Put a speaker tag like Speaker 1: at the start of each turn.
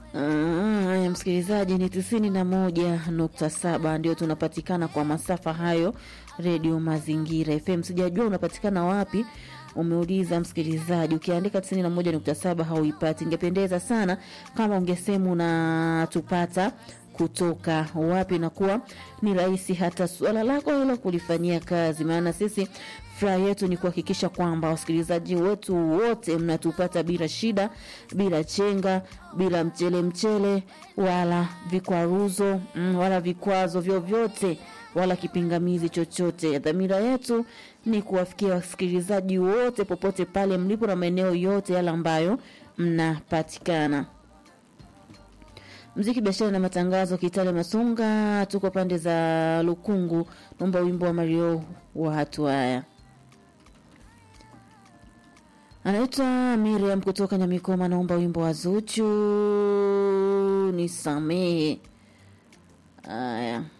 Speaker 1: Haya, msikilizaji, ni tisini na moja nukta saba ndio tunapatikana kwa masafa hayo, redio Mazingira FM. Sijajua unapatikana wapi, umeuliza msikilizaji. Ukiandika tisini na moja nukta saba hauipati. Ingependeza sana kama ungesema unatupata kutoka wapi, na kuwa ni rahisi hata suala lako hilo kulifanyia kazi, maana sisi furaha yetu ni kuhakikisha kwamba wasikilizaji wetu wote mnatupata bila shida, bila chenga, bila mchele mchele, wala vikwaruzo mm, wala vikwazo vyovyote wala kipingamizi chochote. Dhamira yetu ni kuwafikia wasikilizaji wote popote pale mlipo na maeneo yote yale ambayo mnapatikana. Mziki, biashara na matangazo, Kitale Masunga, tuko pande za Lukungu. Naomba wimbo wa Mario wa hatua haya anaitwa Miriam kutoka Nyamikoma, naomba wimbo wa Zuchu nisamehe. Haya.